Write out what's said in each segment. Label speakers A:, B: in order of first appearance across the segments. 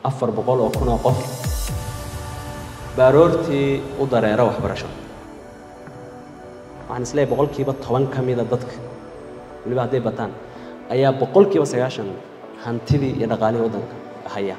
A: afar boqol oo kun oo qof baaroortii u dareero waxbarasho waxaan isleeyahay boqolkiiba toban ka mida dadka weliba hadday bataan ayaa boqolkiiba sagaashan hantidii iyo dhaqaalihii waddanka haya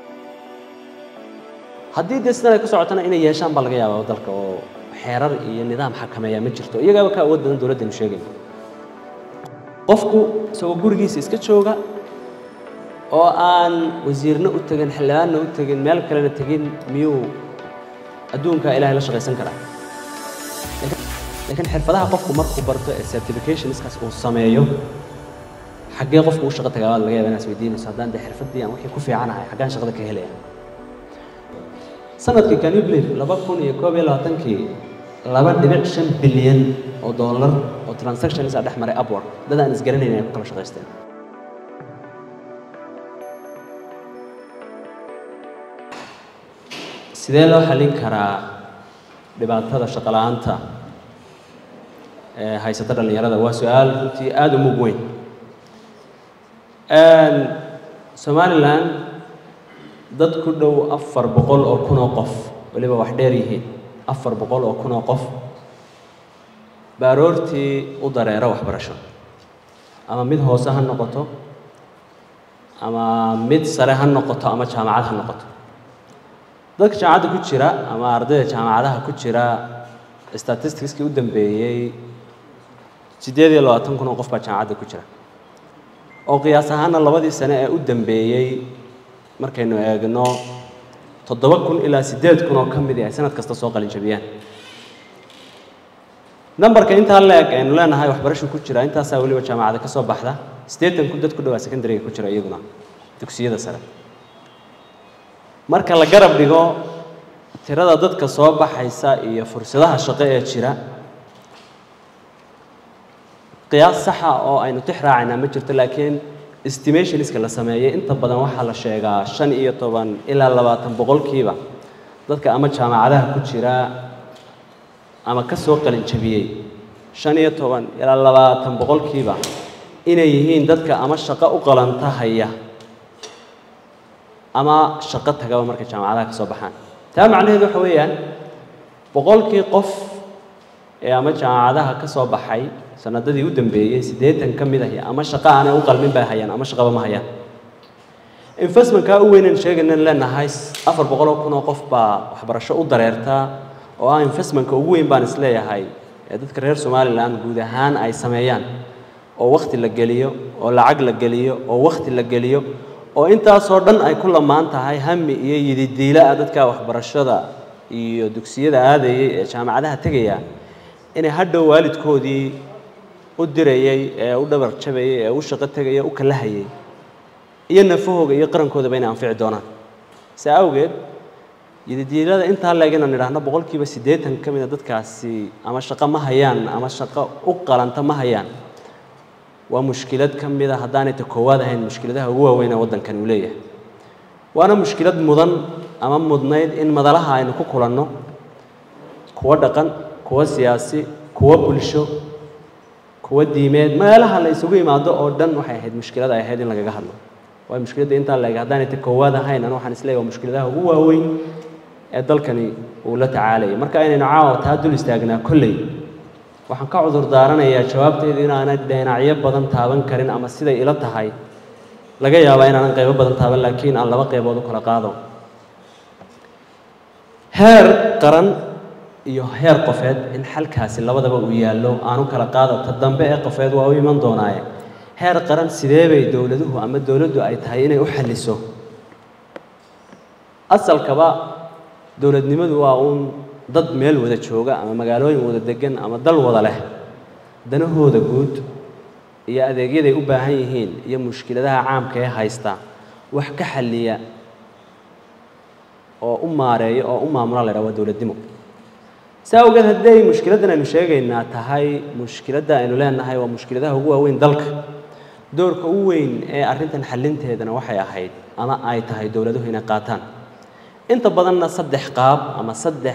A: haddii dee sidan ay ku socotana inay yeeshaan baa laga yaabaa dalka oo xeerar iyo nidaam xakameeya ma jirto iyagaaba ka awood badan dowladdanu sheegay qofku isagoo gurigiisa iska jooga oo aan wasiirna u tegin xildhibaanna u tegin meel kalena tegin miyuu adduunka ilaahay la shaqaysan karaa laakiin xirfadaha qofku markuu barto ee certificationskaas uu sameeyo xaggee qofku u shaqo tagaabaad laga yaaba inaad isweydiinayso haddaan dee xirfaddii aan wixii ku fiicanahay xaggaan shaqada ka helaya sanadkii canublir laba kun iyo koob iyo labaatankii laba dhibic shan bilyan oo dollar oo transactions a dhex maray upwork dad aan isgaranayn ay ku kala shaqaysteen sidee loo xallin karaa dhibaatada shaqo la'aanta ee haysata dhallinyarada waa su-aal runtii aada u mug weyn somalilan dad ku dhow afar boqol oo kun oo qof weliba wax dheer yihiin afar boqol oo kun oo qof baaroortii u dareero waxbarasho ama mid hoose ha noqoto ama mid sare ha noqoto ama jaamacad ha noqoto dadka jaamacadda ku jira ama ardayda jaamacadaha ku jira statisticskii u dambeeyey siddeed iyo labaatan kun oo qof baa jaamacadda ku jira oo qiyaas ahaana labadii sane ee u dambeeyey markaynu eegno toddoba kun ilaa siddeed kun oo ka midi ay sanad kasta soo qalin jabiyaan nambarka intaa la-eg aynu leenahay waxbarasho ku jira intaasaa weliba jaamacada ka soo baxda siddeetan kun dad ku dhawaa secondariga ku jira iyaguna dugsiyada sare marka la garab dhigo tirada dadka soo baxaysa iyo fursadaha shaqo ee jira qiyaas saxa oo aynu tix raacaynaa ma jirto laakiin estimationska la sameeyey inta badan waxaa la sheegaa shan iyo toban ilaa labaatan boqolkiiba dadka ama jaamacadaha ku jira ama ka soo qalin jabiyey shan iyo toban ilaa labaatan boqolkiiba inay yihiin dadka ama shaqo u qalanta haya ama shaqo tagaba markay jaamacadaha ka soo baxaan taa macnaheedu waxa weeyaan boqolkii qof ee ama jaamacadaha ka soo baxay sanadadii u dambeeyey siddeetan ka mid ahi ama shaqo aanay u qalmin bay hayaan ama shaqaba ma hayaan investmentkaa u weynan sheegaynan leenahay afar boqol oo kun oo qof baa waxbarasho u dareertaa oo ah investmentka ugu weyn baan isleeyahay ee dadka reer somalilan guud ahaan ay sameeyaan oo wakhti la geliyo oo lacag la geliyo oo wakhti la geliyo oo intaasoo dhan ay ku lamaan tahay hami iyo yididiila-a dadka waxbarashada iyo dugsiyada aadayay ee jaamacadaha tegaya inay hadhow waalidkoodii u dirayey ee u dhabar jabayey ee u shaqo tegaya u kala hayay iyo nafahooga iyo qarankoodaba inay anfici doonaan saa awgeed yididiilada intaa leeg inaan idhaahno boqolkiiba siddeetan ka mida dadkaasi ama shaqo ma hayaan ama shaqo u qalanta ma hayaan waa mushkilad ka mida haddaanay ta koowaad ahayn mushkiladaha ugu waaweyn ee waddankani uu leeyahay waana mushkilad mudan ama mudnayd in madalaha aynu ku kulanno kuwo dhaqan kuwo siyaasi kuwo bulsho kuwo diimeed meelaha la isugu imaado oo dhan waxay ahayd mushkilad ay ahayd in lagaga hadlo waayo mushkiladda intaa la eg haddaanay ta koowaad ahayn anu waxaan isleeyahay waa mushkiladaha ugu waaweyn ee dalkani uu la tacaalayay marka inaynu caawa taa dul istaagnaa kolley waxaan ka cudur daaranayaa jawaabteedu inaanay dhinacyo badan taaban karin ama siday ila tahay laga yaabaa inaanan qaybo badan taaban laakiin aan laba qaybood u kala qaado heer qaran iyo heer qofeed in xalkaasi labadaba uu yaallo aanu kala qaado ta dambe ee qofeed waa u iman doonaaye heer qaran sidee bay dowladuhu ama dowladdu ay tahay inay u xalliso asalkaba dowladnimadu waa uun dad meel wada jooga ama magaalooyin wada degan ama dal wada leh danahooda guud iyo adeegyaday u baahan yihiin iyo mushkiladaha caamka ee haysta wax ka xalliya oo u maareeya oo u maamula la ydhaha waa dowladnimo saa awgeed haddii ay mushkiladdan aynu sheegaynaa tahay mushkiladda aynu leenahay waa mushkiladaha ugu waaweyn dalka doorka ugu weyn ee arrintan xallinteedana waxay ahayd ama ay tahay dowladuhu inay qaataan inta badanna saddex qaab ama saddex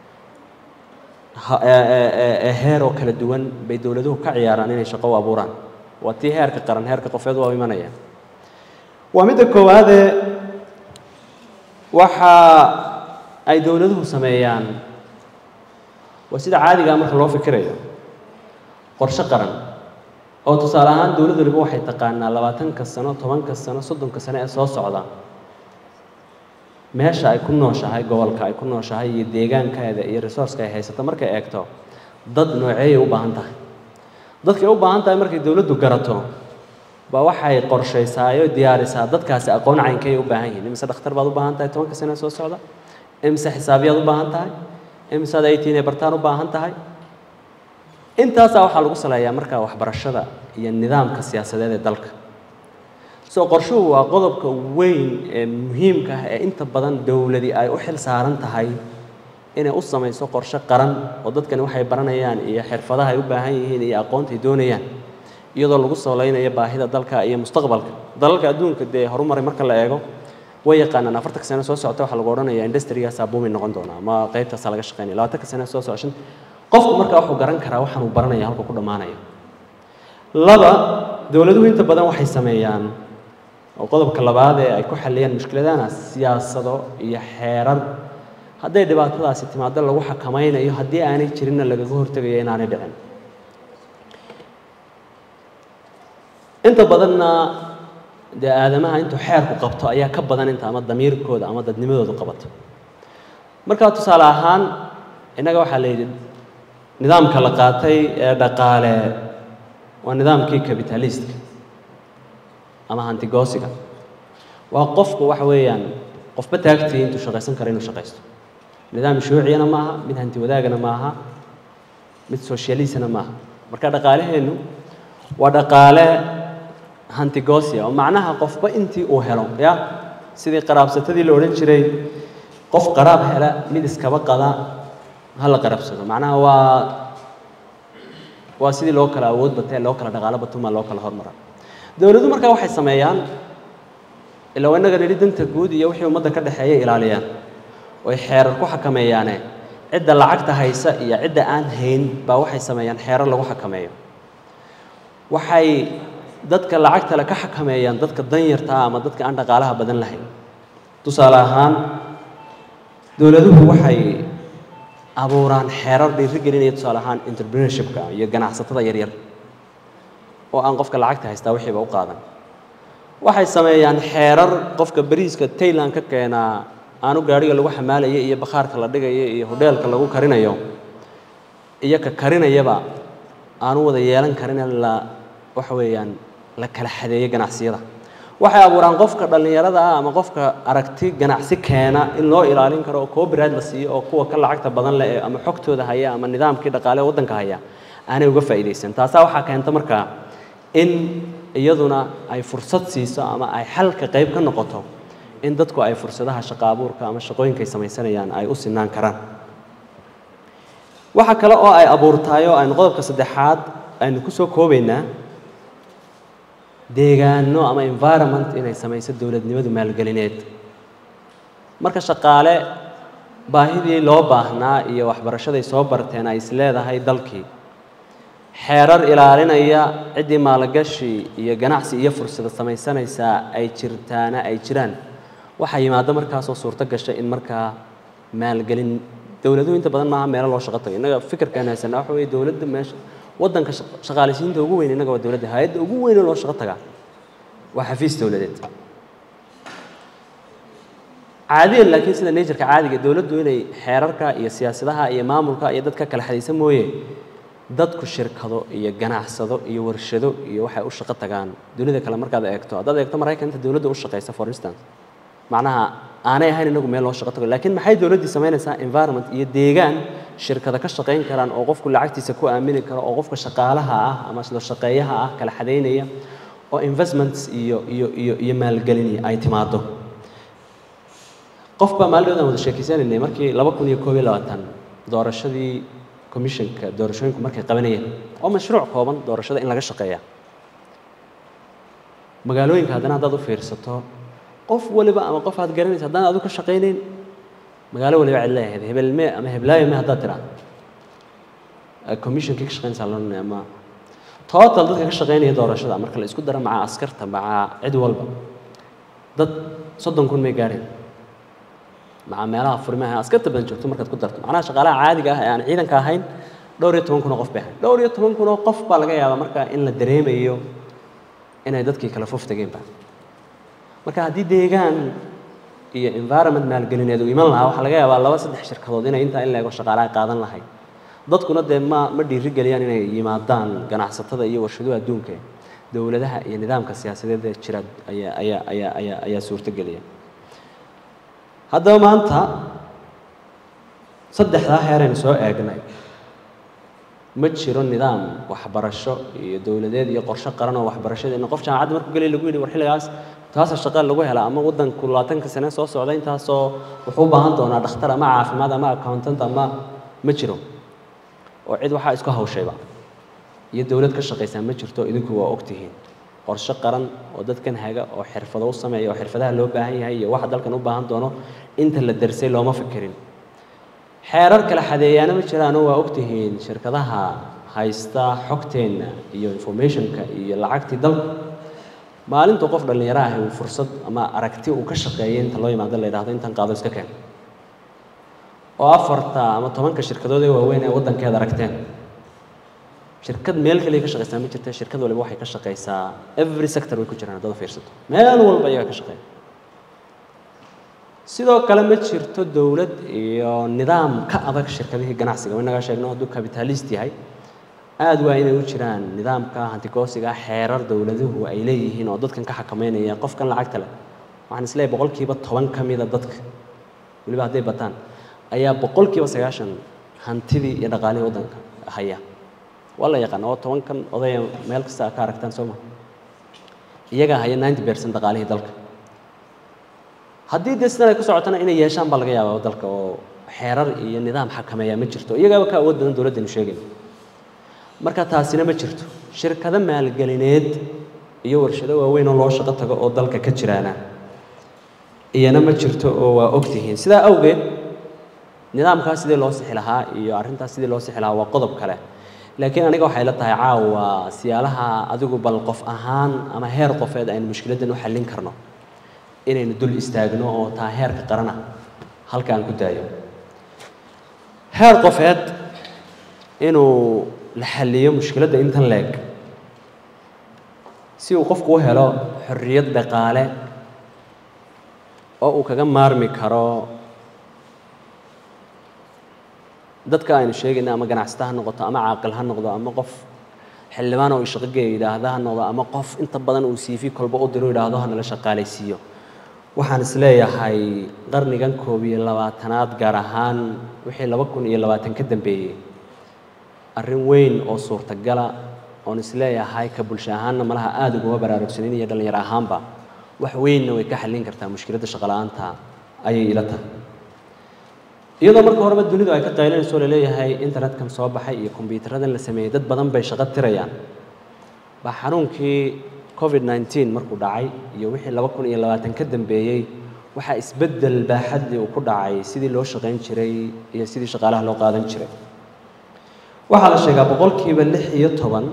A: heer oo kala duwan bay dowladuhu ka ciyaaraan inay shaqo u abuuraan waa tii heerka qaran heerka qofeed waa imanaya waa midda koowaadee waxa ay dowladuhu sameeyaan waa sida caadigaa marka loo fikirayo qorshe qaran oo tusaale ahaan dowlad waliba waxay taqaanaa labaatanka sano tobanka sano soddonka sano ee soo socda meesha ay ku nooshahay gobolka ay ku nooshahay iyo deegaankeeda iyo resourceka ay haysato markay eegto dad nooceeyay u baahan tahay dadkay u baahan tahay markay dowladdu garato baa waxay qorshaysaayo diyaarisaa dadkaasi aqoon caynkay u baahan yihiin imise dhakhtar baad u baahan tahay tobanka sano ee soo socda imise xisaabiyaad u baahan tahay imisead ay tiinay bartaan u baahan tahay intaasaa waxaa lagu saleeyaa markaa waxbarashada iyo nidaamka siyaasadeed ee dalka soo qorshuhu waa qodobka weyn ee muhiimka ah ee inta badan dowladi ay u xil saaran tahay inay u samayso qorshe qaran oo dadkani waxay baranayaan iyo xirfadaha ay u baahan yihiin iyo aqoonta ay doonayaan iyadoo lagu saleynayo baahida dalka iyo mustaqbalka dalalka adduunka dee horumaray marka la eego way yaqaanaan afartanka sano soo socota waxaa lagu odhanayaa industrigaasaa booming noqon doona ama qaybtaasaa laga shaqeynaya labaatanka sano soo socoshan qofku markaa wuxuu garan karaa waxaan uu baranaya halka ku dhammaanayo laba dowladuhu inta badan waxay sameeyaan oo qodobka labaad ee ay ku xalliyaan mushkiladana siyaasado iyo xeerar hadday dhibaatadaasi timaado lagu xakamaynayo haddii aanay jirinna lagaga hortegayo inaanay dhicin inta badanna dee aadamaha intuu xeerku qabto ayaa ka badan inta ama damiirkooda ama dadnimadoodu qabato markaa tusaale ahaan innaga waxaa la yidhi nidaamka la qaatay ee dhaqaale waa nidaamkii capitalistka ama hantigoosiga waa qofku waxa weeyaan qofba taagtii intuu shaqaysan karo inuu shaqaysto nidaam shuuciyana maaha mid hanti wadaagana maaha mid socialisana maaha marka dhaqaaleheennu waa dhaqaale hantigoosia oo macnaha qofba intii uu helo ya sidii qaraabsatadii la odhan jiray qof qaraab hela mid iskaba qada ha la qarabsado macnaha waa waa sidii loo kala awood batee loo kala dhaqaalo batuma loo kala hormara dowladdu markaa waxay sameeyaan ilaa innaga nidhi danta guud iyo wixii ummadda ka dhexeeya ilaaliyaan oy xeerar ku xakameeyaane cidda lacagta haysa iyo cidda aan hayn baa waxay sameeyaan xeerar lagu xakameeyo waxay dadka lacagta le ka xakameeyaan dadka danyarta ah ama dadka aan dhaqaalaha badan lahayn tusaale ahaan dowladuhu waxay abuuraan xeerar dhiiri gelinaya tusaale ahaan entrepreneurshipka iyo ganacsatada yaryar oo aan qofka lacagta haystaa wixiiba u qaadan waxay sameeyaan xeerar qofka bariiska tayland ka keenaa aanu gaadhiga lagu xamaalaya iyo bakhaarka la dhigayo iyo hodheelka lagu karinayo iyo ka karinayaba aanu wada yeelan karin la waxa weeyaan la kala xadeeyo ganacsiyada waxay abuuraan qofka dhallinyarada ah ama qofka aragti ganacsi keena in loo ilaalin karo oo copyright la siiyo oo kuwa ka lacagta badan leh ama xogtooda haya ama nidaamkii dhaqaale ee waddanka haya aanay uga faa'iidaysan taasaa waxaa keenta markaa in iyaduna ay fursad siiso ama ay xalka qayb ka noqoto in dadku ay fursadaha shaqo abuurka ama shaqooyinka ay samaysanayaan ay u sinaan karaan waxa kale oo ay abuurtaay oo aynu qodobka saddexaad aynu ku soo koobaynaa deegaano ama environment inay samayso dowladnimadu maalgelineed marka shaqaale baahidii loo baahnaa iyo waxbarashaday soo barteen ay isleedahay dalkii xeerar ilaalinaya ciddii maalgashi iyo ganacsi iyo fursada samaysanaysaa ay jirtaana ay jiraan waxaa yimaado markaasoo suurto gasha in markaa maalgelin dowladuhu inta badan maaha meelo loo shaqo tago innaga fikirkaan haysanaa waxa weeye dowladda meesha waddanka shaqaaleysiinta ugu weyn innaga waa dowladda hay-adda ugu weyn oo loo shaqo tagaa waa xafiis dowladeed caadiyan laakiin sida natureka caadiga dowladdu inay xeerarka iyo siyaasadaha iyo maamulka iyo dadka kala xadaysa mooye dadku shirkado iyo ganacsado iyo warshado iyo waxay u shaqo tagaan dunida kale markaad eegto haddaad eegto maraykanka dowladda u shaqaysa for instance macnaha aanay ahayn inagu meel loo shaqo tago laakiin maxay dowladdii samaynaysaa environment iyo deegaan shirkada ka shaqayn karaan oo qofku lacagtiisa ku aamini karo oo qofka shaqaalaha ah ama sida shaqeeyaha ah kala xadaynaya oo investments iyo iyo iyo iyo maalgelin ay timaado qof baa maalin aan wada sheekeysanaynay markii laba kun iyo koob iyo labaatan doorashadii commissionka doorashooyinku markay qabanayeen oo mashruuc kooban doorashada in laga shaqeeya magaalooyinka haddana haddaad u fiirsato qof waliba ama qof aad garanaysa haddaan adu ka shaqaynayn magaalo waliba cid leeyahayd hebelme ama heblaayo me haddaad tiraa commissionkii ka shaqaynaysaa loo ama total dadka ka shaqaynaya doorashada marka la isku daro maca askarta maca cid walba dad soddon kun may gaareen maca meelaha furimaha askarta badan joogto markaad ku darto macnaha shaqaalaha caadiga ah ee aan ciidanka ahayn dhowr iyo toban kun oo qof bay ahayn dhowr iyo toban kun oo qof baa laga yaabaa marka in la dareemayo inay dadkii kala fof tageenba marka haddii deegaan iyo environment maalgelineed uu iman lahaa waxaa laga yaabaa laba saddex shirkadood inay intaa in la ego shaqaalaha qaadan lahayd dadkuna dee ma ma dhiiri geliyaan inay yimaadaan ganacsatada iyo warshaduhu adduunka dowladaha iyo nidaamka siyaasadeed ee jira ayaa ayaa ayaa ayaa ayaa suurtogeliya haddaba maanta saddexdaa heeraynu soo eegnay ma jiro nidaam waxbarasho iyo dowladeed iyo qorshe qaran oo waxbarashadeena qof jaamacadda markuu gelay lagu yidhi war xilligaas taasa shaqa lagu hela ama waddanku labaatanka sane soo socda intaasoo wuxuu u baahan doonaa dhakhtar ama caafimaad ama accountant ama ma jiro oo cid waxaa isku hawshayba iyo dowlad ka shaqaysaa ma jirto idinku waa ogtihiin qorshe qaran oo dadkan haga oo xirfado u sameeya oo xirfadaha loo baahan yahay iyo waxa dalkan u baahan doono inta la darsay looma fikirin xeerar kala xadeeyaana ma jiraano waa ogtihiin shirkadaha haysta xogteenna iyo informationka iyo lacagtii dalka maalintuu qof dhallinyaro ahi uu fursad ama aragti uu ka shaqeeyay inta loo yimaado la yidhahdo intan qaado iska keen oo afarta ama tobanka shirkadood ee waaweyn ee waddankeeda aragteen shirkad meel kaliya ka shaqaysaa ma jirta shirkad waliba waxay ka shaqaysaa every sector way ku jiraan haddada fiirsato meel walba iyaga ka shaqeeya sidoo kale ma jirto dowlad iyo nidaam ka adag shirkadihii ganacsiga inagaa sheegno hadduu capitalist yahay aad waa inay u jiraan nidaamka hantigoosiga xeerar dowladuhu ay leeyihiin oo dadkan ka xakameynaya qofkan lacagta leh waxaan isleeyahay boqolkiiba toban ka mida dadka weliba hadday bataan ayaa boqolkiiba sagaashan hantidii iyo dhaqaalihii waddanka haya waa la yaqaan oo tobankan odaya meel kasta ka aragtaan soo ma iyagaa haya ninety percent dhaqaalihii dalka haddii dee sidan ay ku socotana inay yeeshaan baa laga yaabaa dalka oo xeerar iyo nidaam xakameeya ma jirto iyagaaba ka awood badan dowladdanu sheegay marka taasina ma jirto shirkado maalgelineed iyo warshado waaweyn oo loo shaqo tago oo dalka ka jiraana iyana ma jirto oo waa ogtihiin sidaa awgeed nidaamkaas sidii loo sixi lahaa iyo arrintaas sidii loo sixi lahaa waa qodob kale laakiin aniga waxay la tahay caawa siyaalaha adigu bal qof ahaan ama heer qofeed aynu mushkiladdan u xallin karno inaynu dul istaagno oo taa heerka qarana halka aan ku daayo heer qofeed inuu la xalliyo mushkiladda intan leeg si uu qofku u helo xorriyad dhaqaale oo uu kaga maarmi karo dadka aynu sheegayna ama ganacsata ha noqoto ama caaqil ha noqdo ama qof xildhibaan oo ishaqogeeya yidhaahda ha noqdo ama qof inta badan uu siifi kolba u diro yidhaahdo ha nala shaqaalaysiiyo waxaan is leeyahay qarnigan koob iyo labaatanaad gaar ahaan wixii laba kun iyo labaatan ka dambeeyey arrin weyn oo suurtagala oon is leeyahay ka bulsho ahaanna malaha aada uguma baraarugsanin iyo dhallinyaro ahaanba wax weynna way ka xallin kartaa mushkiladda shaqola'aanta ayay ila tahay iyadoo marka horeba dunidu ay ka qaylinayso laleeyahay internetkan soo baxay iyo kombiyuutaradan la sameeyey dad badan bay shaqo tirayaan baa xanuunkii covid nneteen markuu dhacay iyo wixii laba kun iyo labaatan ka dambeeyey waxaa isbeddel baaxadii uu ku dhacay sidii loo shaqayn jiray iyo sidii shaqaalaha loo qaadan jiray waxaa la sheegaa boqolkiiba lix iyo toban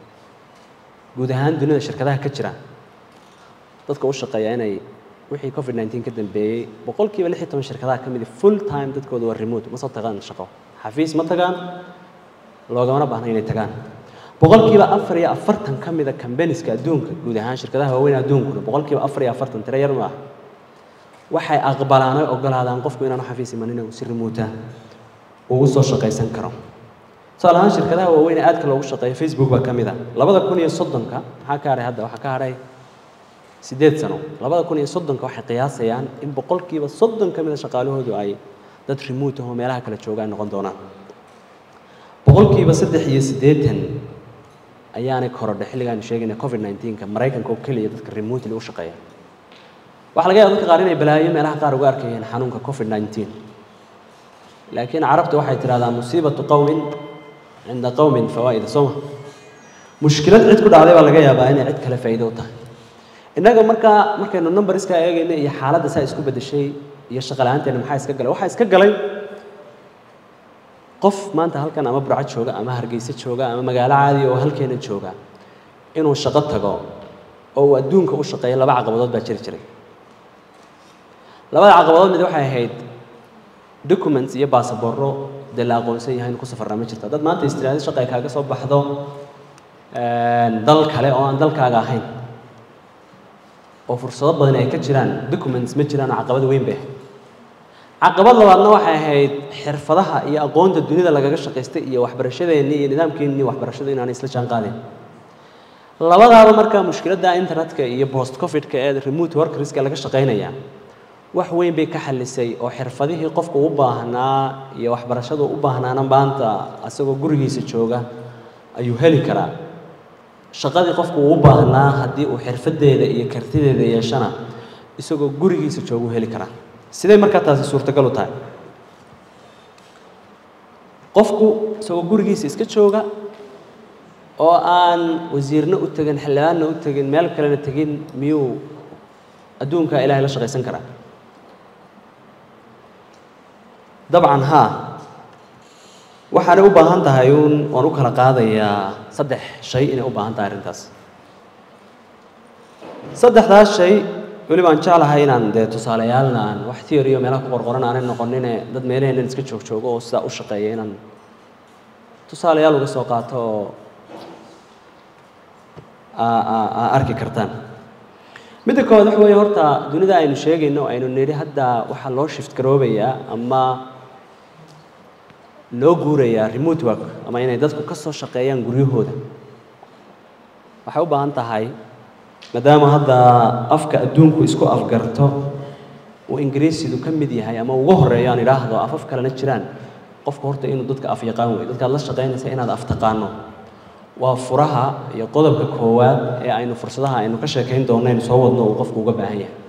A: guud ahaan dunida shirkadaha ka jira dadka u shaqeeya inay wixii covid nneteen ka dambeeyey boqolkiiba lix iyo toban shirkadaha ka midi full time dadkooda waa remote ma soo tagaan shaqo xafiis ma tagaan loogamana baahna inay tagaan boqolkiiba afar iyo afartan ka mida combaniska adduunka guud ahaan shirkadaha waaweyn adduunkuna boqolkiiba afar iyo afartan tiro yar maaha waxay aqbalaan oy ogolaadaan qofku inaanu xafiis imanin uu si remoota ugu soo shaqaysan karo tusaale ahaan shirkadaha waaweyn ee aadka loogu shaqeeyo facebook baa ka mid ah labada kun iyo soddonka maxaa ka hadhay hadda waxaa ka hadhay siddeed sano labada kun iyo soddonka waxay qiyaasayaan in boqolkiiba soddon ka mida shaqaalahoodu ay dad remote ahoo meelaha kala jooga ay noqon doonaan boqolkiiba saddex iyo siddeetan ayaanay korodhay xilligaanu sheegayna covid nneteen-ka maraykanka oo keliya dadka remotely u shaqeeya waxaa laga yaaba dadka qaar inay balaayo meelaha qaar uga arkayeen xanuunka covid nneteen laakiin carabtu waxay tidhahdaa musiibatu qowmin cinda qowmin fawaa'ida sooma mushkilad cid ku dhacday baa laga yaabaa inay cid kale faa'iido u tahay innaga markaa markaynu numberskaa eegayna iyo xaaladda saa isku beddeshay iyo shaqo la-aanteena maxaa iska galay waxaa iska galay qof maanta halkan ama burco jooga ama hargeysa jooga ama magaalo caadiya oo halkeena jooga inuu shaqo tago oo uu adduunka u shaqeeyo laba caqabadood baa jiri jiray labada caqabadood mid waxay ahayd documents iyo baasaboorro dee la aqoonsan yahay in ku safarnaa ma jirto dad maanta istiraado shaqa ay kaaga soo baxdo dal kale oo aan dalkaaga ahayn oo fursado badan ay ka jiraan documents ma jiraan oo caqabad weyn bay ahayd caqabad labaadna waxay ahayd xirfadaha iyo aqoonta dunida lagaga shaqaystay iyo waxbarashadeennii iyo nidaamkeennii waxbarashadu inaanay isla jaan qaadeen labadaaba markaa mushkiladda internetka iyo post covidka ee remote workerska laga shaqaynaya wax weyn bay ka xalisay oo xirfadihii qofku u baahnaa iyo waxbarashadu u baahnaana maanta asagoo gurigiisa jooga ayuu heli karaa shaqadii qofku uu u baahnaa haddii uu xirfadeeda iyo kartideeda yeeshana isagoo gurigiisa joogu heli karaa sidee markaa taasi suurtagal u tahay qofku isagoo gurigiisa iska jooga oo aan wasiirna u tegin xildhibaanna u tegin meel kalena tegin miyuu adduunka ilaahay la shaqaysan karaa dabcan haa waxaanay u baahan tahay uun waan u kala qaadayaa saddex shay inay u baahan tahay arrintaas saddexdaas shay weli baan jeclahay inaan dee tusaaleyaalna aan wax theory oo meelaha ku qorqoran aanay noqonine dad meelaheenan iska joog joogo oo sidaa u shaqeeya inaan tusaalayaal uga soo qaato oo aa arki kartaan midda koowaad waxa weeye horta dunida aynu sheegayno aynu nidhi hadda waxaa loo shift garoobayaa ama loo guurayaa remote work ama inay dadku ka soo shaqeeyaan guryahooda waxay u baahan tahay maadaama hadda afka adduunku isku afgarto uu ingiriisidu ka mid yahay ama ugu horeeyo aan idhaahdo afaf kalena jiraan qofku horta inuu dadka af yaqaan wey dadkaad la shaqaynaysa inaad af taqaano waa furaha iyo qodobka koowaad ee aynu fursadaha aynu ka sheekayn doonno aynu soo wadno uu qofku uga baahan yahay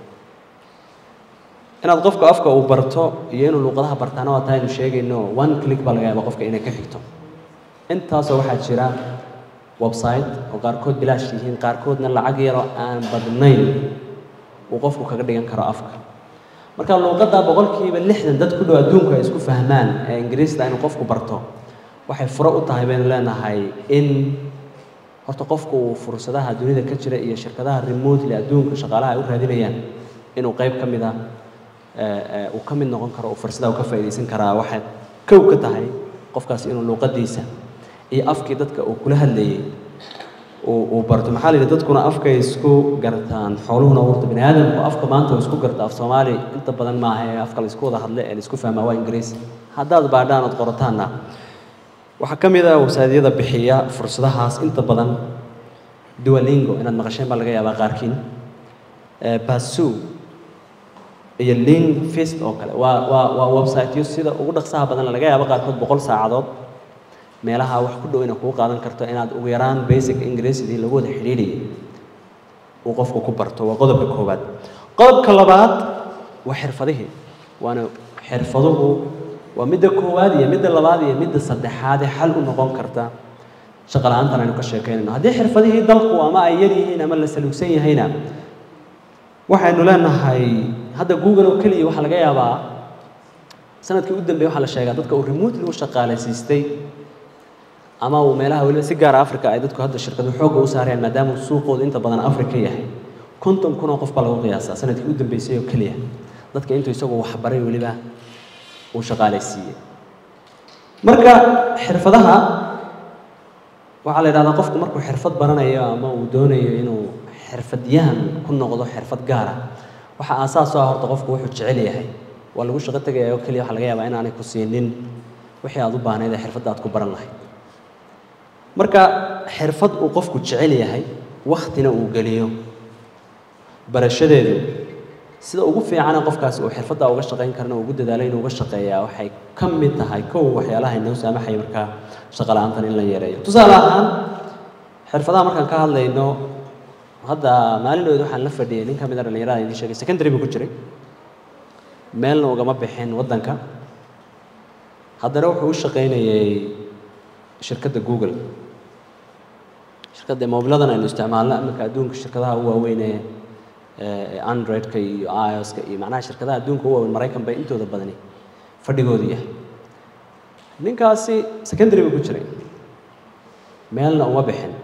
A: inaad qofku afka uu barto iyo inuu luuqadaha bartaana waa taa aynu sheegayno one click baa laga yaaba qofka inay ka xigto intaasoo waxaa jira website oo qaarkood bilaash yihiin qaarkoodna lacag yaroo aan badnayn uu qofku kaga dhigan karo afka marka luuqadda boqolkiiba lixdan dad ku dhow adduunku ay isku fahmaan ee ingiriista inuu qofku barto waxay furo u tahay baynu leenahay in horta qofku uu fursadaha dunida ka jira iyo shirkadaha remotely adduunka shaqaalaha ay u raadinayaan inuu qayb ka mid a uu ka mid noqon karo uu fursadaha u ka faa'iidaysan karaa waxay kow ka tahay qofkaasi inuu luuqadiisa iyo afkii dadka uu kula hadlayay uu barto maxaa la yidhi dadkuna afkay isku gartaan xooluhuna warta bini aadamku afka maanta uu isku garta af soomaali inta badan maaha ee afka la isku wada hadle ee la isku fahmaa waa ingiriis haddaad baadhaan ood qorataanna waxaa ka mid ah wasaadyada bixiya fursadahaas inta badan duolingo inaad maqasheen baa laga yaabaa qaarkiin basu iyo lingfist oo kale waa waa waa websiteyo sida ugu dhaqsaha badan laga yaabo qaarkood boqol saacadood meelaha wax ku dhow inay kugu qaadan karto inaad ugu yaraan basic ingiriisidii lagu wada xidhiidhiyay uu qofku ku barto waa qodobka koowaad qodobka labaad waa xirfadihii waana xirfaduhu waa midda koowaad iyo midda labaad iyo midda saddexaad ee xal u noqon karta shaqo la-aantan aynu ka sheekeynayno haddii xirfadihii dalku ama ay yar yihiin ama la saluugsan yahayna waxaynu leenahay hadda google oo keliya waxaa laga yaabaa sanadkii u dambeeyey waxaa la sheegaa dadka uu remotely u shaqaalaysiistay ama uu meelaha weliba si gaara africa ay dadku hadda shirkadu xoogga u saarayaan maadaama uu suuqoodu inta badan africa yahay konton kun oo qof baa lagu qiyaasaa sanadkii u dambeysay oo keliya dadka intuu isagu waxbaray weliba uu shaqaalaysiiyey marka xirfadaha waxaa la yidhahdaa qofku markuu xirfad baranayo ama uu doonayo inuu xirfadyahan ku noqdo xirfad gaara waxaa aasaas u ah horta qofku wuxuu jecel yahay waa lagu shaqo tegaya oo keliya waxaa laga yaabaa inaanay ku siinin wixii aad u baahnayd ee xirfadda aad ku baran lahayd marka xirfad uu qofku jecel yahay waktina uu geliyo barashadeedu sida ugu fiicana qofkaasi uu xirfadda uga shaqayn karna ugu dadaalo inuu uga shaqeeyaa waxay ka mid tahay kow waxyaalaha inoo saamaxaya markaa shaqo la-aantan in la yareeyo tusaale ahaan xirfadaha markaan ka hadlayno hadda maalinood waxaan la fadhiyay nin ka mid a dhallinyarada idiin sheegay secondary buu ku jiray meelna ugama bixin waddanka haddana wuxuu u shaqaynayay shirkadda google shirkadda mobiladan aynu isticmaalno iminka adduunka shirkadaha u waaweyn ee androidka iyo ioska iyo macnaha shirkadaha adduunka u waaweyn maraykan bay intooda badani fadhigoodu yahay ninkaasi secondary buu ku jiray meelna uma bixin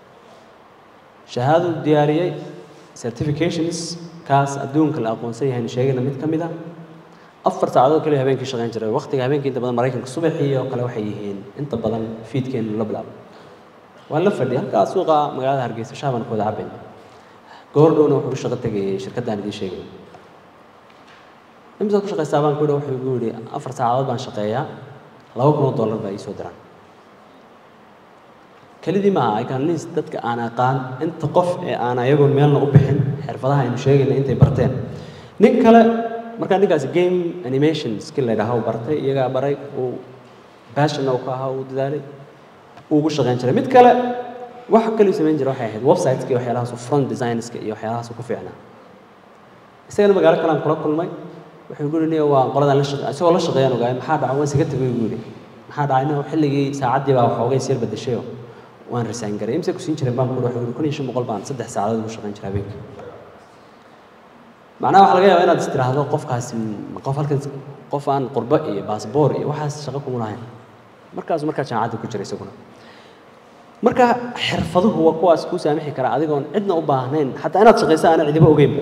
A: shahaaduu diyaariyey certifications kaas adduunka la aqoonsan yahaynu sheegayna mid ka mid a afar saacadood kaliya habeenkii shaqayn jiray waqtiga habeenkii inta badan maraykanka subaxii oo kale waxay yihiin inta badan fiidkeenu la bilaabo waan la fadhiyay halkaa suuqa magaalada hargeysa shaaban ku wada cabayn goordhowna wuxuu u shaqo tegayay shirkaddaan idiin sheegay imisaad ku shaqaystaa baan ku yidhi wuxuu igu yidhi afar saacadood baan shaqeeyaa laba kun oo dollar baa ii soo diraan kelidii maaha i can list dadka aan aqaan inta qof ee aan ayagoon meelna u bixin xirfadaha aynu sheegayna intay barteen nin kale markaa ninkaasi game animation skill la yidhaaha uu bartay iyagaa baray uu passion uu ka ahaa uu dadaalay uu ugu shaqayn jiray mid kale waxa kaliu samayn jiray waxay ahayd websiteska iyo waxyaalahaas front designska iyo waxyaalahaas ku fiicnaa isagana magaalo kalean kula kulmay wuxuu igu yidhi waa qoladaan la shaqeey isagoo la shaqeeyaan ogaay maxaa dhacay waan isaga tegay igu yidhi maxaa dhacay nin xilligii saacaddii baa waxoogay sir bedeshayo waan resign garay imse ku siin jiray baan ku wuxuu yidhi kun iyo shan boqol baan saddex saacadood ugu shaqayn jiray habeenkii macnaha waxaa laga yaabaa inaad is tiraahdo qofkaasi qof halkan qof aan qurbo iyo baasboor iyo waxaas shaqo kuma lahayn markaasu markaa jaamacadda ku jiray isaguna marka xirfaduhu waa kuwaas kuu saamixi kara adigoon cidna u baahnayn xataa inaad shaqaysa aana cidiba ogeynba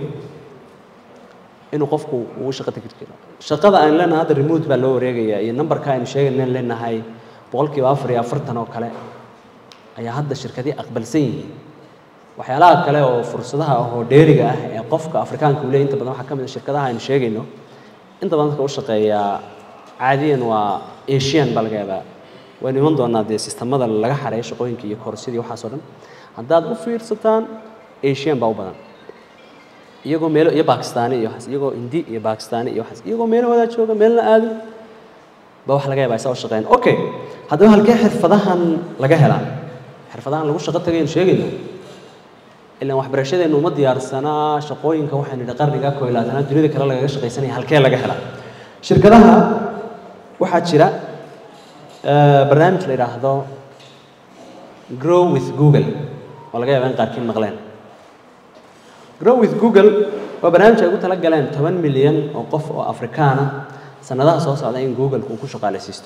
A: inuu qofku ugu shaqo tegi karo shaqada aan leenahay hadda remote baa loo wareegayaa iyo numberka aynu sheegaynan leenahay boqolkiiba afar iyo afartan oo kale ayaa hadda shirkadii aqbalsan yihiin waxyaalaha kale oo fursadaha ah oo dheeriga ah ee qofka afrikaanka uu leeyahy inta badan waxaa ka mid a shirkadaha aynu sheegayno inta badan dadka u shaqeeyaa caadiyan waa asian baa laga yaabaa waynu iman doonaa dee sistamada laga xareeyo shaqooyinka iyo korsidii waxaas oo dhan haddaad u fiirsataan asian baa u badan iyagoo meelo iyo bakistaani iyo waxaas iyagoo hindi iyo bakistaani iyo waxaas iyagoo meelahoodaa jooga meelna aadin ba wax laga yaabaa isaa u shaqeyn okay haddaba halkee xirfadahan laga helaa xirfadahan lagu shaqo tagaynu sheegayno ilaan waxbarashadeennu uma diyaarsanaa shaqooyinka waxaynu nidhi qarniga koo iyo labaatanaad dunida kale lagaga shaqaysanaya halkee laga helaa shirkadaha waxaa jira barnaamij la yidhaahdo grow with google oo laga yaaba in qaarkiin maqleen grow with google waa barnaamij ay ugu tala galeen toban milyan oo qof oo afrikaana sanadaha soo socda in google uu ku shaqaalaysiisto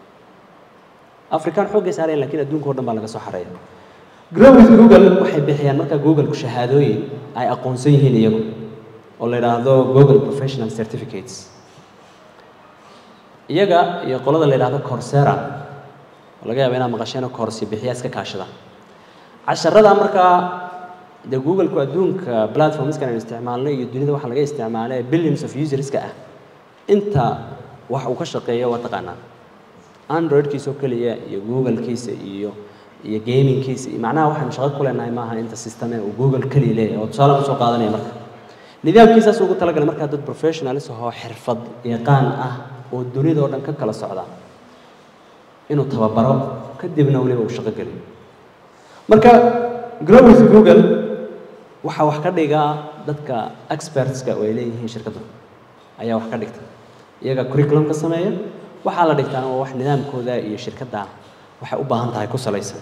A: afrikaan xooggay saareen lakiin adduunka o dhan baa laga soo xareeya grow with google waxay bixiyaan markaa google-ku shahaadooyin ay aqoonsan yihiin iyagu oo la yidhaahdo google professional certificates iyaga iyo qolada la yidhaahdo coursera oo laga yaaba inaad maqasheen course bixiya iska kaashada casharada markaa dee google-ku adduunka platformskan aynu isticmaalnay iyo dunida waxa laga isticmaalay billions of userska ah inta wax uu ka shaqeeyo waa taqaanaa androidkiisa oo keliya iyo google-kiisa iyo iyo gamingkiisa iyo macnaha waxaanu shaqo ku leenahay maaha inta systeme uu google keliya leeyahay oo tusaale kusoo qaadanaya marka nidaamkiisaas ugu talagalay markaa dad professionalis ahoo xirfad yaqaan ah oo dunida oo dhan ka kala socda inuu tababaro kadibna weliba uu shaqo geliyo marka grow with google waxaa wax ka dhigaa dadka expertska oo ay leeyihiin shirkaddu ayaa wax ka dhigta iyaga curriculum ka sameeya waxaa la dhigtaa waa wax nidaamkooda iyo shirkadda waxay u baahan tahay ku salaysan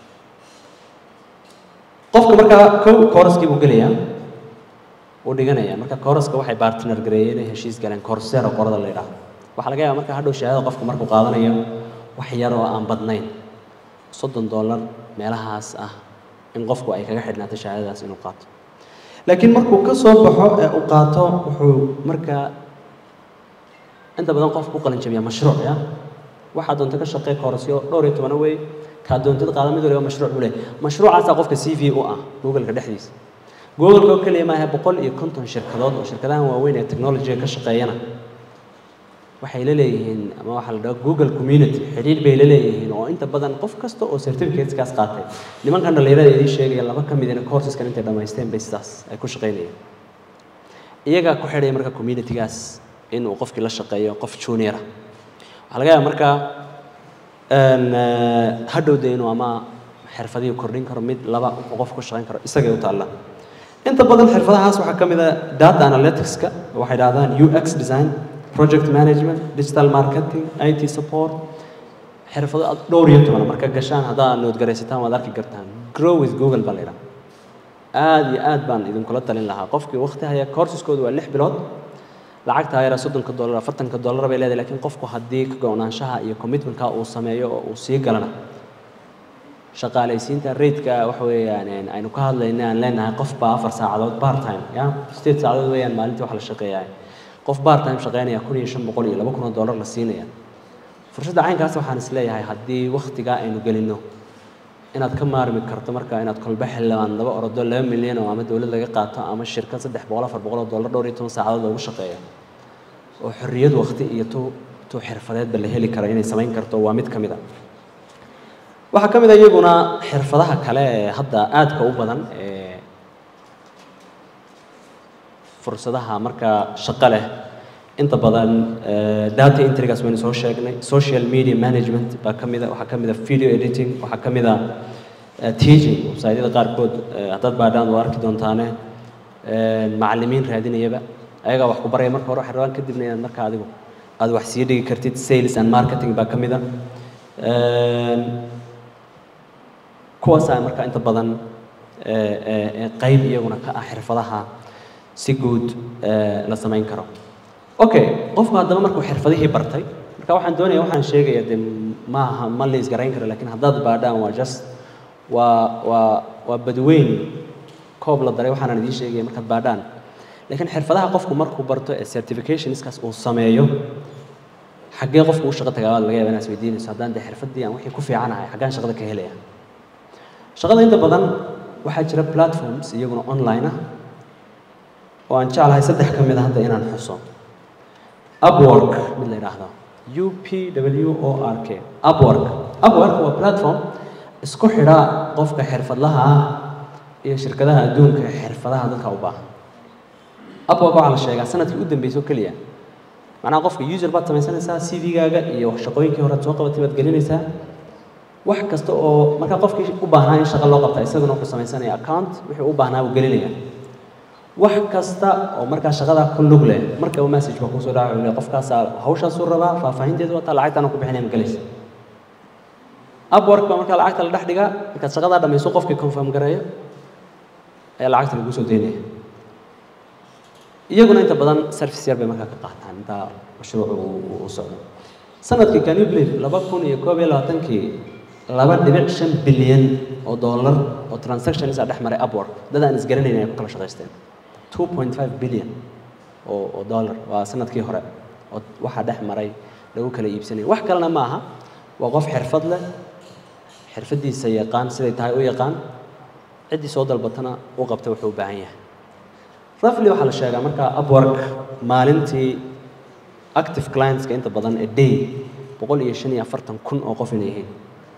A: qofka markaa kow kooraskii buu gelayaa uu dhiganaya marka kooraska waxay bartner gareeyeen ay heshiis galeen coursera qorada la yidhaahdo waxaa laga yaaba marka hadhow shahaadada qofka markuu qaadanayo wax yar oo aan badnayn soddon dollar meelahaas ah in qofku ay kaga xidhnaato shahaadadaas inuu qaato laakiin markuu ka soo baxo ee uu qaato wuxuu markaa inta badan qofku u qalin jabiyaa mashruuc ya waxaa doonta ka shaqee koorasyo dhowr iyo tobana wey kaa doontad qaada mid waliba mashruuc u leh mashruucaasaa qofka c v u ah google-ka dhexdiisa google-ka oo keliya maaha boqol iyo konton shirkadood oo shirkadahan waaweyn ee technology-ga ka shaqeeyana waxay la leeyihiin ama waxaa la dhaha google community xidhiidh bay la leeyihiin oo inta badan qof kasta oo certificateskaas qaatay nimankan dhallinyarada idiin sheegaya laba ka midina courseskan intay dhammaysteen bay sidaas ay ku shaqaynayeen iyagaa ku xidhaya marka communitygaas inuu qofkii la shaqeeyo qof juniora waxaa laga yaaba markaa hadhowda inuu ama xirfadihii kordhin karo mid laba uu qof ku shaqayn karo isagay u taalla inta badan xirfadahaas waxaa ka mid a data analyticska waxay dhahdaan ux design project management digital marketing it support xirfado dhowr iyo toban marka gashaan haddaad noodgaraysataan waad arki kartaan grow with google baa la yidhaha aad iyo aad baan idinkula talin lahaa qofkii waqti haya courseskodu waa lix bilood lacagta yara soddonka dollar afartanka dollar bay leedahay laakiin qofku haddii ka go-naanshaha iyo commitmentka uu sameeyo oo uu sii galana shaqaalaysiinta raidka waxa weeyaan aynu ka hadlayna aan leenahay qof baa afar saacadood part time ya sideed saacadood weeyaan maalintii wax la shaqeeyahay qof part time shaqeynaya kun iyo shan boqol iyo laba kun oo dollar la siinaya fursadda caynkaas waxaan is leeyahay haddii waktigaa aynu gelino inaad ka maarmi karto marka inaad kolba xildhibaan laba orodo laba milyan oo ama dowlad laga qaato ama shirkad saddex boqol afar boqol oo dollar dhowr iyo toban saacadood loogu shaqeeyo oo xorriyad wakti iyo tu tu xirfadeedba la heli karo inay samayn karto waa mid ka mid a waxaa ka mid a iyaguna xirfadaha kale ee hadda aadka u badan ee fursadaha marka shaqo leh inta badan data entrygaas waynu soo sheegnay social media management baa ka mida waxaa ka mid a video editing waxaa ka mid a teaching websaydyada qaarkood haddaad baadhaan waa arki doontaane macallimiin raadinayaba ayagaa wax ku baraya marka hore waxay rabaan kadibna inaad marka adigu aad wax sii dhigi kartid sales and marketing baa ka mid a kuwaasaa marka inta badan qayb iyaguna ka ah xirfadaha si guud la samayn karo okay qofku haddaba markuu xirfadihii bartay marka waxaan doonaya waxaan sheegaya de maaha ma la isgarayn karo lakin haddaad baadhaan waa just waa waa waa badweyn koob la daray waxaanan idiin sheegaya markaad baadhaan lakiin xirfadaha qofku markuu barto ee certificationskaas uu sameeyo xaggee qofku u shaqo tagaabaad laga yaba inaad isweydiinayso haddaan de xirfaddii aan wixii ku fiicanahay xaggaan shaqada ka helaya shaqada inta badan waxaa jira platforms iyaguna online ah oo aan jeclahay saddex ka mid a hadda inaan xuso upwork mid la yidhaahdo u p w o r k upwork upwork waa platform isku xidha qofka xirfadlaha ah iyo shirkadaha adduunka ee xirfadaha dadka u baahan upwork waxaa la sheegaa sanadkii u dambeysay oo keliya macnaha qofka user baad samaysanaysaa c v-gaaga iyo shaqooyinkii hore aad soo qabatay baad gelinaysaa wax kasta oo markaa qofkii u baahnaa in shaqo loo qabta isaguna wuxuu samaysanaya account wixii u baahnaa buu gelinaya wax kasta oo markaa shaqadaa ku lug leh markaba message baa kusoo dhaca le qofkaasaa hawshaasuu rabaa faahfaahinteedu wataa lacagtaana ku bixinaya ma gelaysa upwork baa markaa lacagta la dhex dhigaa markaad shaqadaa dhamayso qofkii confirm gareeyo ayaa lacagta lagu soo deynaya iyaguna inta badan service yar bay markaa ka qaataan intaa mashruucu u socdo sanadkii can you believe laba kun iyo koob iyo labaatankii laba dhibic shan bilyan oo dollar oo transactions a dhex maray upwork dad aan isgaranayn ay ku kala shaqaysteen two point five billion oo oo dollar waa sanadkii hore oo waxaa dhex maray lagu kala iibsanaya wax kalena ma aha waa qof xirfad leh xirfaddiisa yaqaan siday tahay u yaqaan ciddii soo dalbatana u qabta wuxuu u baahan yahay roughly waxaa la sheegaa marka upwork maalintii active clientska inta badan ee day boqol iyo shan iyo afartan kun oo qof inay yihiin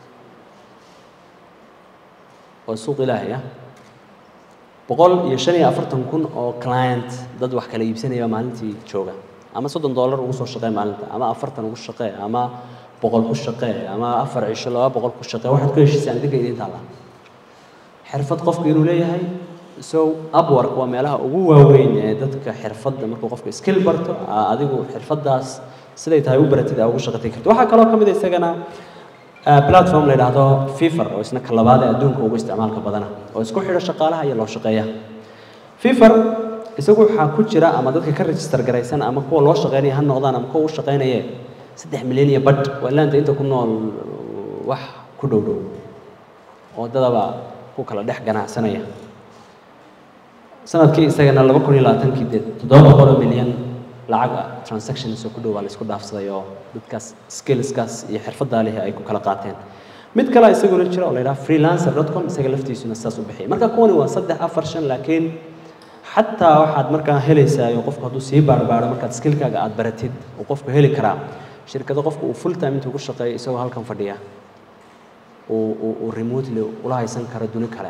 A: oo suuq ilaahay ah boqol iyo shan iyo afartan kun oo client dad wax kala iibsanaya maalintii jooga ama soddon dollar ugu soo shaqee maalinta ama afartan ugu shaqee ama boqol ku shaqee ama afar cisho laba boqol ku shaqee waxaad ku heshiisaan idinka idin taalla xirfad qofku inuu leeyahay so upwork waa meelaha ugu waaweyn ee dadka xirfadda markuu qofku skill barto adigu xirfaddaas siday tahay u baratid aa ugu shaqatay karto waxaa kaloo ka mid a isagana platform la yidhaahdo fifer oo isna ka labaad ee adduunka ugu isticmaalka badana oo isku xidho shaqaalaha iyo loo shaqeeya fifer isagu waxaa ku jira ama dadka ka register garaysan ama kuwa loo shaqeynaya ha noqdaan ama kuwa u shaqeynaye saddex milyan iyo badh waa laanta inta ku nool wax ku dhow dhow oo dadaba ku kala dhex ganacsanaya sanadkii isagana laba kun iyo labaatankii dee toddoba boqol oo milyan lacag ah transactions oo ku dhow waa la isku dhaafsaday oo dadkaas skillskaas iyo xirfaddaa leh ay ku kala qaateen mid kale isaguna jira oo la yidhaha freelancer dot com isaga laftiisuna saas u bixiyay marka kuwani waa saddex afar shan laakiin xataa waxaad markaa helaysaa iyo qofku hadduu sii baarbaaro markaad skillkaaga aad baratid uu qofku heli karaa shirkado qofku uu full time intuu ku shaqeeyo isagoo halkan fadhiya uu uu remotely ula haysan karo duni kale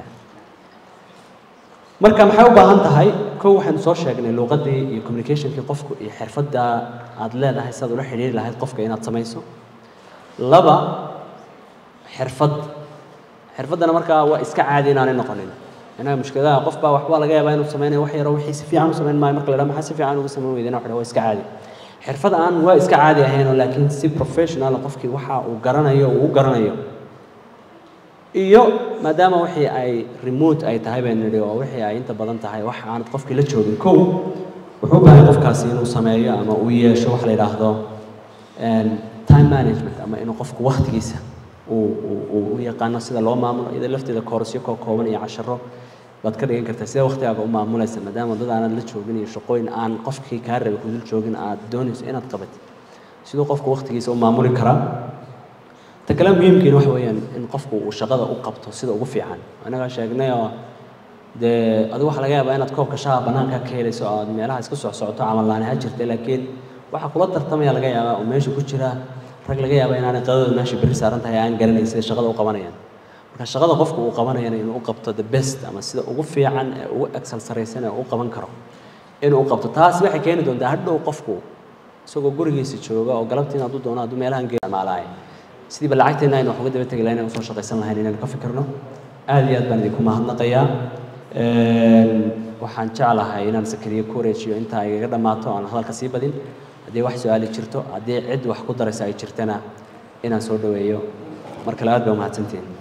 A: marka maxay u baahan tahay kow waxaynu soo sheegnay luuqaddii iyo communicationkii qofku iyo xirfadda aad leedahay sidaad ula xidhiiri lahayd qofka inaad samayso laba xirfad xirfaddana markaa waa iska caadi inaanay noqonin inaga mushkiladaha qof baa waxbaa laga yaabaa inuu sameynayo wax yaroo wixii si fiican u samayn maayo marka la dhaha maxaa si fiican ugu samayn weydana waxa waa iska caadi xirfad aan waa iska caadi ahayn oo laakiin si professional qofkii waxa uu garanayo uu u garanayo iyo maadaama wixii ay remote ay tahay baan nidhi oo wixii ay inta badan tahay wax aanad qofkii la joogin kow wuxuu u baahay qofkaasi inuu sameeyo ama uu yeesho wax la yidhaahdo time management ama inuu qofku waktigiisa uu uu u yaqaano sida loo maamulo iyada lafteeda koorasyo koo kooban iyo casharo baad ka dhigan kartaa sidee waqtigaaga u maamulaysa maadaama dad aanad la joogin iyo shaqooyin aan qofkii kaa rabay kudul joogin aad doonayso inaad qabatid siduu qofku waqtigiisa u maamuli karaa ta kale muhiimkiina waxa weeyaan in qofku uu shaqada u qabto sida ugu fiican anagaa sheegnay oo dee adigu waxaa laga yaabaa inaad koobka shaha bannaanka ka helayso oo aad meelaha iska soc socoto camal ha jirta laakiin waxaa kula tartamaya laga yaabaa oo meesha ku jira rag laga yaabaa inaanay qadadooda meesha berri saaran tahay aan garanayn sida shaqada u qabanayaan marka shaqada qofku uu qabanayana inuu u qabto the best ama sida ugu fiican ee ugu excel saraysan ee u qaban karo inuu u qabto taasi waxay keeni doontaa hadhow qofku isagoo gurigiisa jooga oo galabtii hadduu doono hadduu meelahan geemaalaaye sidiiba lacagteena aynu wax uga daba tegi lahayn inaan usoo shaqaysan lahayn inaynu ka fikirno aad iyo aad baan idinku mahadnaqayaa waxaan jeclahay inaan sakariye ku wareejiyo intaa igaga dhammaato aan hadalka sii badin haddii wax su-aali jirto haddii cid wax ku daraysa ay jirtana inaan soo dhaweeyo mar kale aad baa umahadsantihin